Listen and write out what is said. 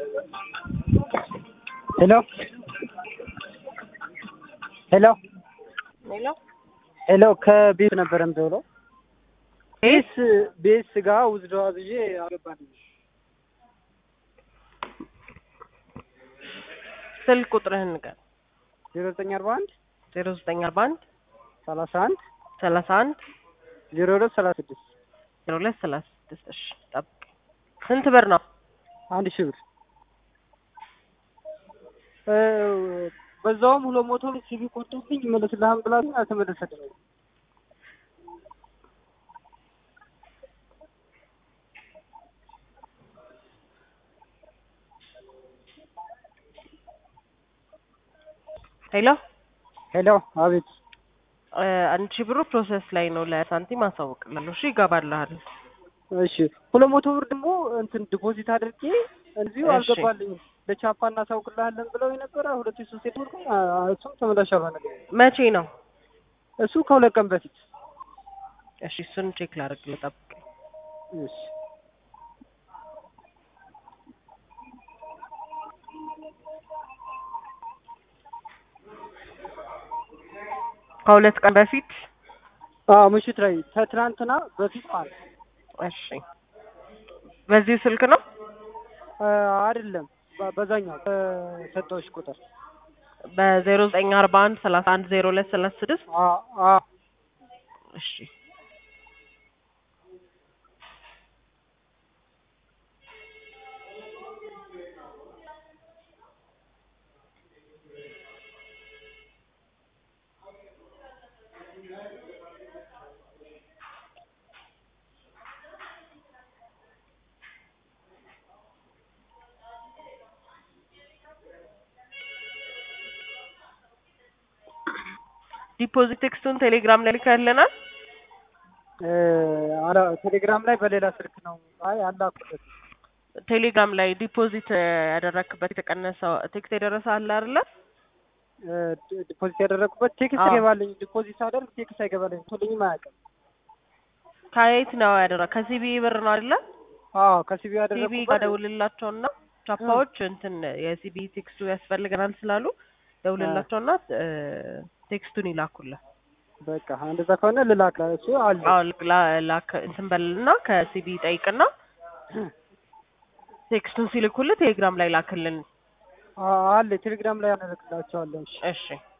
ሄሎ ሄሎ ሄሎ ሄሎ ከቤት ነበር የምደውለው። ቤስ ቤስ ጋር ውዝዶ አዝዤ አገባልኝ። ስልክ ቁጥርህን ንገር። ዜሮ ዘጠኝ አርባ አንድ ዜሮ ዘጠኝ አርባ አንድ ሰላሳ አንድ ሰላሳ አንድ ዜሮ ሁለት ሰላሳ ስድስት ዜሮ ሁለት ሰላሳ ስድስት እሺ ጠብቅ። ስንት ብር ነው? አንድ ሺህ ብር እ በዛውም ሁለት መቶ ብር ሲቪ ቆርጦብኝ ይመለስልሃም ብላኝ አልተመለሰልኝም። ሄሎ ሄሎ አቤት እ አንድ ሺህ ብሩ ፕሮሰስ ላይ ነው። ለሳንቲም አሳውቅላለሁ። እሺ ይገባልሃል። እሺ ሁለት መቶ ብር ደግሞ እንትን ዲፖዚት አድርጌ እዚሁ እሺ። አልገባልኝም። ለቻፓ እናሳውቅልሃለን ብለው የነበረ ሁለት ሺህ ሶስት ብር እሱም ተመላሽ አልሆነልኝም። መቼ ነው? እሱ ከሁለት ቀን በፊት እሺ እሱን ቼክ ላድርግ። ጠብቅ። እሺ ከሁለት ቀን በፊት አዎ ምሽት ላይ ከትናንትና በፊት ማለት ነው። እሺ በዚሁ ስልክ ነው? አ፣ አይደለም በ- በዛኛው በሰጠሁሽ ቁጥር በዜሮ ዘጠኝ አርባ አንድ ሰላሳ አንድ ዜሮ ሁለት ሰላሳ ስድስት አ አ እሺ ዲፖዚት ቴክስቱን ቴሌግራም ላይ ልከህልናል? እ፣ አላ ቴሌግራም ላይ በሌላ ስልክ ነው። አይ አላኩበት። ቴሌግራም ላይ ዲፖዚት ያደረክበት የተቀነሰው ቴክስት የደረሰ አለ አይደለ? እ፣ ዲ- ዲፖዚት ያደረኩበት ቴክስት አዎ። ይገባልኝ። ዲፖዚት ሳደርግ ቴክስት አይገባልኝ። ቶልኝም አያውቅም። ከየት ነው ያደረ ከሲቢ ብር ነው አይደለ? አዎ ከሲቢ ሲቢ ጋር ያደረኩበት ደውልላቸውና ቻፓዎች እንትን የሲቢ ቴክስቱ ያስፈልገናል ስላሉ ደውልላቸውና እ፣ ቴክስቱን ይላኩልህ። በቃ እንደዛ ከሆነ ልላክ። እሱ አለ አዎ ላ- ላክ እንትን በልና ከሲቢ ጠይቅና ቴክስቱን ሲልኩልህ ቴሌግራም ላይ ላክልን። አ- አለ ቴሌግራም ላይ ያደረግላቸዋለሁ። እሺ እሺ